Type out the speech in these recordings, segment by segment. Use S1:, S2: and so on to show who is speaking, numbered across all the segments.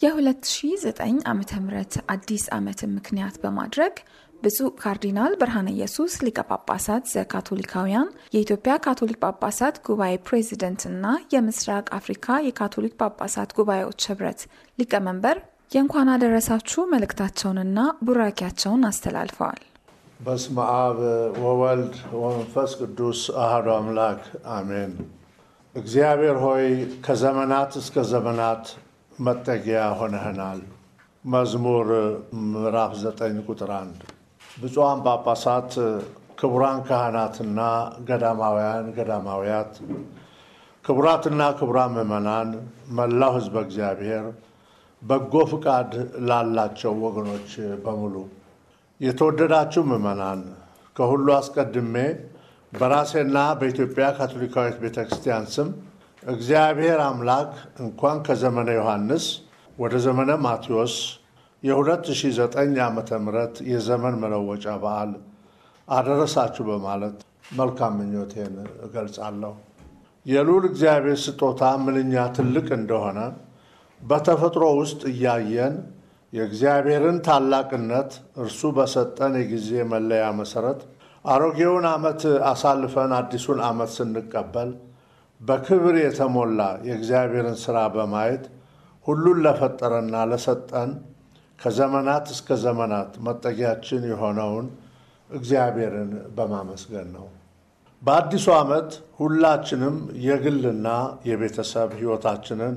S1: የ2009 ዓ ም አዲስ ዓመትን ምክንያት በማድረግ ብፁዕ ካርዲናል ብርሃነ ኢየሱስ ሊቀ ጳጳሳት ዘካቶሊካውያን የኢትዮጵያ ካቶሊክ ጳጳሳት ጉባኤ ፕሬዚደንትና የምስራቅ አፍሪካ የካቶሊክ ጳጳሳት ጉባኤዎች ህብረት ሊቀመንበር የእንኳን አደረሳችሁ መልእክታቸውንና ቡራኪያቸውን አስተላልፈዋል።
S2: በስመ አብ ወወልድ ወመንፈስ ቅዱስ አሐዱ አምላክ አሜን። እግዚአብሔር ሆይ ከዘመናት እስከ ዘመናት መጠጊያ ሆነህናል። መዝሙር ምዕራፍ 9 ቁጥር 1 ብፁዓን ጳጳሳት፣ ክቡራን ካህናትና ገዳማውያን ገዳማውያት፣ ክቡራትና ክቡራን ምዕመናን፣ መላው ሕዝበ እግዚአብሔር፣ በጎ ፍቃድ ላላቸው ወገኖች በሙሉ የተወደዳችሁ ምዕመናን፣ ከሁሉ አስቀድሜ በራሴና በኢትዮጵያ ካቶሊካዊት ቤተ ክርስቲያን ስም እግዚአብሔር አምላክ እንኳን ከዘመነ ዮሐንስ ወደ ዘመነ ማቴዎስ የ2009 ዓ ም የዘመን መለወጫ በዓል አደረሳችሁ በማለት መልካም ምኞቴን እገልጻለሁ። የልዑል እግዚአብሔር ስጦታ ምንኛ ትልቅ እንደሆነ በተፈጥሮ ውስጥ እያየን የእግዚአብሔርን ታላቅነት እርሱ በሰጠን የጊዜ መለያ መሰረት አሮጌውን ዓመት አሳልፈን አዲሱን ዓመት ስንቀበል በክብር የተሞላ የእግዚአብሔርን ሥራ በማየት ሁሉን ለፈጠረና ለሰጠን ከዘመናት እስከ ዘመናት መጠጊያችን የሆነውን እግዚአብሔርን በማመስገን ነው። በአዲሱ ዓመት ሁላችንም የግልና የቤተሰብ ሕይወታችንን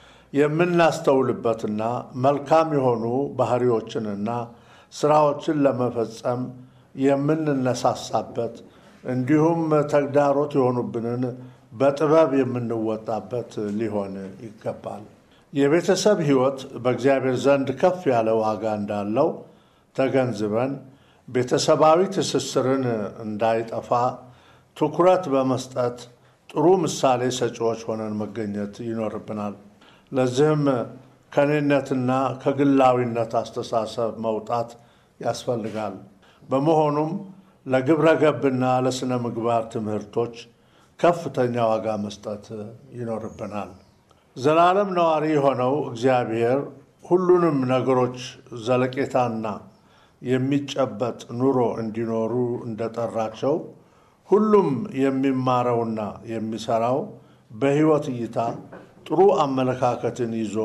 S2: የምናስተውልበትና መልካም የሆኑ ባህሪዎችንና ስራዎችን ለመፈጸም የምንነሳሳበት እንዲሁም ተግዳሮት የሆኑብንን በጥበብ የምንወጣበት ሊሆን ይገባል። የቤተሰብ ሕይወት በእግዚአብሔር ዘንድ ከፍ ያለ ዋጋ እንዳለው ተገንዝበን ቤተሰባዊ ትስስርን እንዳይጠፋ ትኩረት በመስጠት ጥሩ ምሳሌ ሰጪዎች ሆነን መገኘት ይኖርብናል። ለዚህም ከኔነትና ከግላዊነት አስተሳሰብ መውጣት ያስፈልጋል። በመሆኑም ለግብረ ገብና ለሥነ ምግባር ትምህርቶች ከፍተኛ ዋጋ መስጠት ይኖርብናል። ዘላለም ነዋሪ የሆነው እግዚአብሔር ሁሉንም ነገሮች ዘለቄታና የሚጨበጥ ኑሮ እንዲኖሩ እንደጠራቸው ሁሉም የሚማረውና የሚሰራው በሕይወት እይታ ጥሩ አመለካከትን ይዞ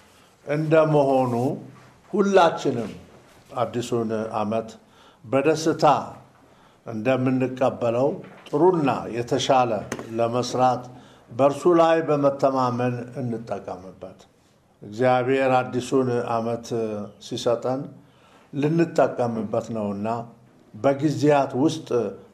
S2: እንደመሆኑ ሁላችንም አዲሱን ዓመት በደስታ እንደምንቀበለው ጥሩና የተሻለ ለመስራት በእርሱ ላይ በመተማመን እንጠቀምበት። እግዚአብሔር አዲሱን ዓመት ሲሰጠን ልንጠቀምበት ነውና በጊዜያት ውስጥ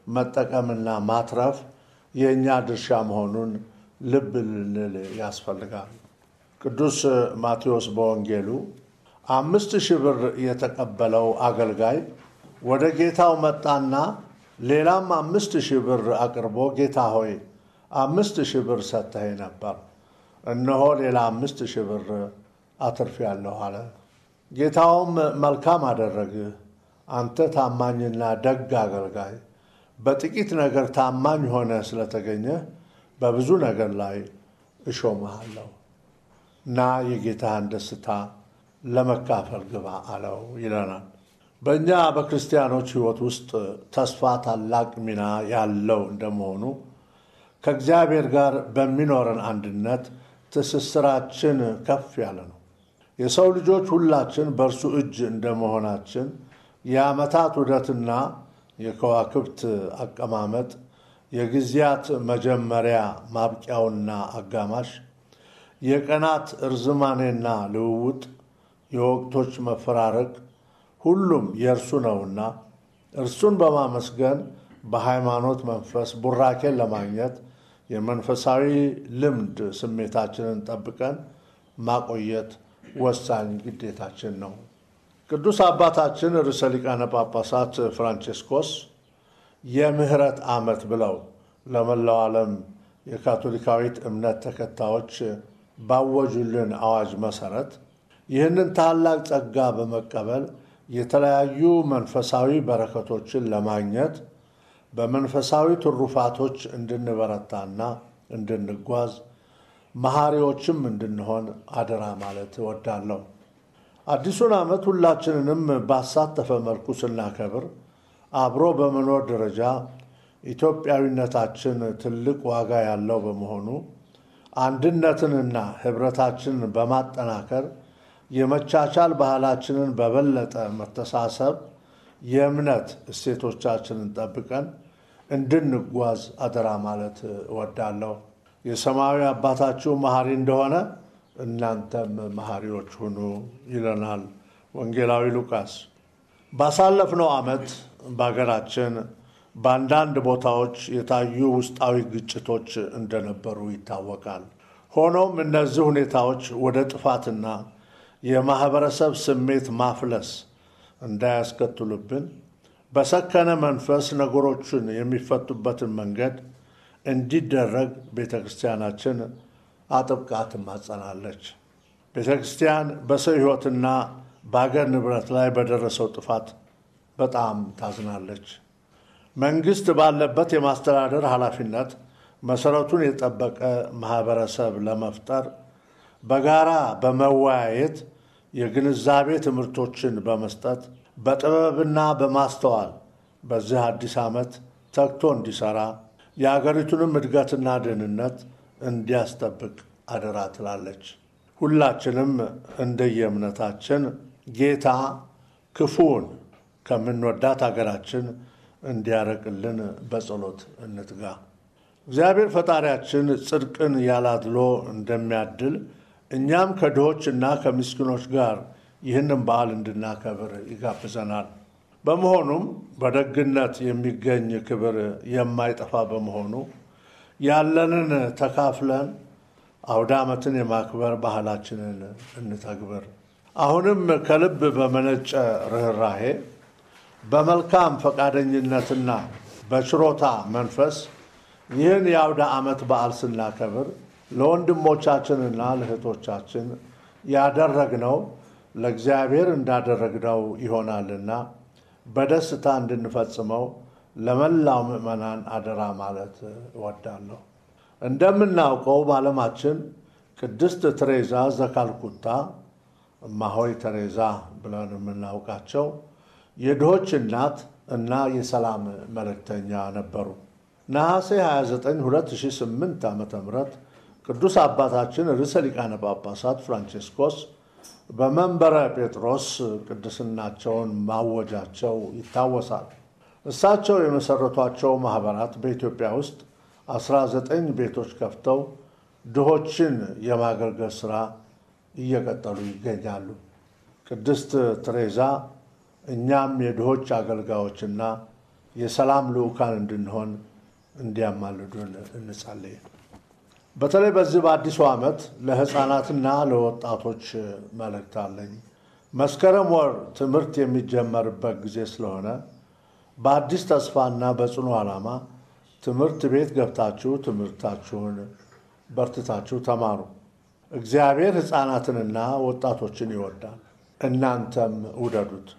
S2: መጠቀምና ማትረፍ የእኛ ድርሻ መሆኑን ልብ ልንል ያስፈልጋል። ቅዱስ ማቴዎስ በወንጌሉ አምስት ሺህ ብር የተቀበለው አገልጋይ ወደ ጌታው መጣና ሌላም አምስት ሺህ ብር አቅርቦ ጌታ ሆይ አምስት ሺህ ብር ሰጥተኸኝ ነበር፣ እነሆ ሌላ አምስት ሺህ ብር አትርፌያለሁ አለ። ጌታውም መልካም አደረግህ፣ አንተ ታማኝና ደግ አገልጋይ፣ በጥቂት ነገር ታማኝ ሆነ ስለተገኘህ በብዙ ነገር ላይ እሾምሃለሁ እና የጌታህን ደስታ ለመካፈል ግባ አለው ይለናል። በእኛ በክርስቲያኖች ሕይወት ውስጥ ተስፋ ታላቅ ሚና ያለው እንደመሆኑ ከእግዚአብሔር ጋር በሚኖረን አንድነት ትስስራችን ከፍ ያለ ነው። የሰው ልጆች ሁላችን በእርሱ እጅ እንደመሆናችን የዓመታት ውደትና የከዋክብት አቀማመጥ፣ የጊዜያት መጀመሪያ ማብቂያውና አጋማሽ፣ የቀናት እርዝማኔና ልውውጥ፣ የወቅቶች መፈራረቅ ሁሉም የእርሱ ነውና እርሱን በማመስገን በሃይማኖት መንፈስ ቡራኬን ለማግኘት የመንፈሳዊ ልምድ ስሜታችንን ጠብቀን ማቆየት ወሳኝ ግዴታችን ነው። ቅዱስ አባታችን ርዕሰ ሊቃነ ጳጳሳት ፍራንቼስኮስ የምህረት ዓመት ብለው ለመላው ዓለም የካቶሊካዊት እምነት ተከታዮች ባወጁልን አዋጅ መሰረት ይህንን ታላቅ ጸጋ በመቀበል የተለያዩ መንፈሳዊ በረከቶችን ለማግኘት በመንፈሳዊ ትሩፋቶች እንድንበረታና እንድንጓዝ መሐሪዎችም እንድንሆን አደራ ማለት እወዳለሁ። አዲሱን ዓመት ሁላችንንም ባሳተፈ መልኩ ስናከብር አብሮ በመኖር ደረጃ ኢትዮጵያዊነታችን ትልቅ ዋጋ ያለው በመሆኑ አንድነትንና ሕብረታችንን በማጠናከር የመቻቻል ባህላችንን በበለጠ መተሳሰብ የእምነት እሴቶቻችንን ጠብቀን እንድንጓዝ አደራ ማለት እወዳለሁ። የሰማያዊ አባታችሁ መሐሪ እንደሆነ እናንተም መሐሪዎች ሁኑ ይለናል ወንጌላዊ ሉቃስ። ባሳለፍነው ዓመት በሀገራችን በአንዳንድ ቦታዎች የታዩ ውስጣዊ ግጭቶች እንደነበሩ ይታወቃል። ሆኖም እነዚህ ሁኔታዎች ወደ ጥፋትና የማህበረሰብ ስሜት ማፍለስ እንዳያስከትሉብን በሰከነ መንፈስ ነገሮችን የሚፈቱበትን መንገድ እንዲደረግ ቤተ ክርስቲያናችን አጥብቃ ትማጸናለች። ቤተ ክርስቲያን በሰው ሕይወትና በአገር ንብረት ላይ በደረሰው ጥፋት በጣም ታዝናለች። መንግስት ባለበት የማስተዳደር ኃላፊነት መሰረቱን የጠበቀ ማህበረሰብ ለመፍጠር በጋራ በመወያየት የግንዛቤ ትምህርቶችን በመስጠት በጥበብና በማስተዋል በዚህ አዲስ ዓመት ተግቶ እንዲሰራ የአገሪቱንም እድገትና ደህንነት እንዲያስጠብቅ አደራ ትላለች። ሁላችንም እንደየእምነታችን ጌታ ክፉውን ከምንወዳት አገራችን እንዲያረቅልን በጸሎት እንትጋ። እግዚአብሔር ፈጣሪያችን ጽድቅን ያላድሎ እንደሚያድል እኛም ከድሆች እና ከምስኪኖች ጋር ይህንን በዓል እንድናከብር ይጋብዘናል። በመሆኑም በደግነት የሚገኝ ክብር የማይጠፋ በመሆኑ ያለንን ተካፍለን አውደ ዓመትን የማክበር ባህላችንን እንተግብር። አሁንም ከልብ በመነጨ ርኅራሄ በመልካም ፈቃደኝነትና በችሮታ መንፈስ ይህን የአውደ ዓመት በዓል ስናከብር ለወንድሞቻችንና ለእህቶቻችን ያደረግነው ለእግዚአብሔር እንዳደረግነው ይሆናልና በደስታ እንድንፈጽመው ለመላው ምዕመናን አደራ ማለት እወዳለሁ። እንደምናውቀው በዓለማችን ቅድስት ቴሬዛ ዘካልኩታ እማሆይ ቴሬዛ ብለን የምናውቃቸው የድሆች እናት እና የሰላም መልእክተኛ ነበሩ። ነሐሴ 29 2008 ዓ ም ቅዱስ አባታችን ርዕሰ ሊቃነ ጳጳሳት ፍራንቼስኮስ በመንበረ ጴጥሮስ ቅድስናቸውን ማወጃቸው ይታወሳል። እሳቸው የመሰረቷቸው ማኅበራት በኢትዮጵያ ውስጥ 19 ቤቶች ከፍተው ድሆችን የማገልገል ሥራ እየቀጠሉ ይገኛሉ። ቅድስት ቴሬዛ እኛም የድሆች አገልጋዮችና የሰላም ልዑካን እንድንሆን እንዲያማልዱን እንጸልይ። በተለይ በዚህ በአዲሱ ዓመት ለሕፃናትና ለወጣቶች መልእክት አለኝ። መስከረም ወር ትምህርት የሚጀመርበት ጊዜ ስለሆነ በአዲስ ተስፋና በጽኑ ዓላማ ትምህርት ቤት ገብታችሁ ትምህርታችሁን በርትታችሁ ተማሩ። እግዚአብሔር ሕፃናትንና ወጣቶችን ይወዳል፣ እናንተም ውደዱት።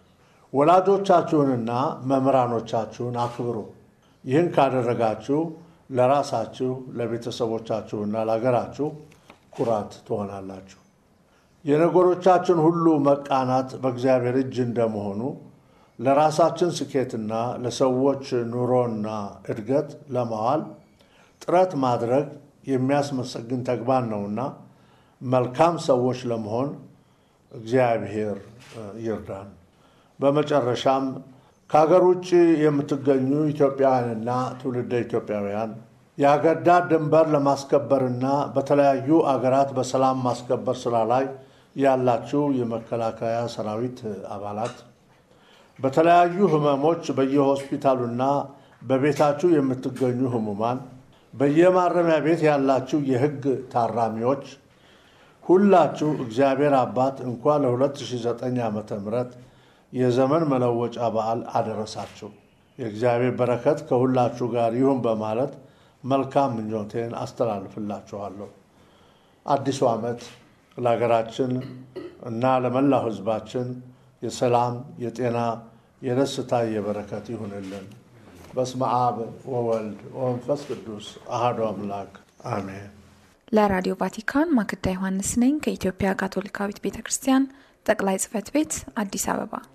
S2: ወላጆቻችሁንና መምህራኖቻችሁን አክብሩ። ይህን ካደረጋችሁ ለራሳችሁ ለቤተሰቦቻችሁና ለሀገራችሁ ኩራት ትሆናላችሁ። የነገሮቻችን ሁሉ መቃናት በእግዚአብሔር እጅ እንደመሆኑ ለራሳችን ስኬትና ለሰዎች ኑሮና እድገት ለማዋል ጥረት ማድረግ የሚያስመሰግን ተግባር ነውና መልካም ሰዎች ለመሆን እግዚአብሔር ይርዳን። በመጨረሻም ከሀገር ውጭ የምትገኙ ኢትዮጵያውያንና ትውልደ ኢትዮጵያውያን የሀገር ዳር ድንበር ለማስከበርና በተለያዩ አገራት በሰላም ማስከበር ስራ ላይ ያላችሁ የመከላከያ ሰራዊት አባላት በተለያዩ ህመሞች በየሆስፒታሉና በቤታችሁ የምትገኙ ህሙማን፣ በየማረሚያ ቤት ያላችሁ የህግ ታራሚዎች ሁላችሁ እግዚአብሔር አባት እንኳን ለ2009 ዓ ም የዘመን መለወጫ በዓል አደረሳችሁ። የእግዚአብሔር በረከት ከሁላችሁ ጋር ይሁን በማለት መልካም ምኞቴን አስተላልፍላችኋለሁ። አዲሱ ዓመት ለሀገራችን እና ለመላው ህዝባችን የሰላም፣ የጤና፣ የደስታ፣ የበረከት ይሁንልን። በስመ አብ ወወልድ ወመንፈስ ቅዱስ አሐዱ አምላክ አሜን።
S1: ለራዲዮ ቫቲካን ማክዳ ዮሐንስ ነኝ ከኢትዮጵያ ካቶሊካዊት ቤተ ክርስቲያን ጠቅላይ ጽሕፈት ቤት አዲስ አበባ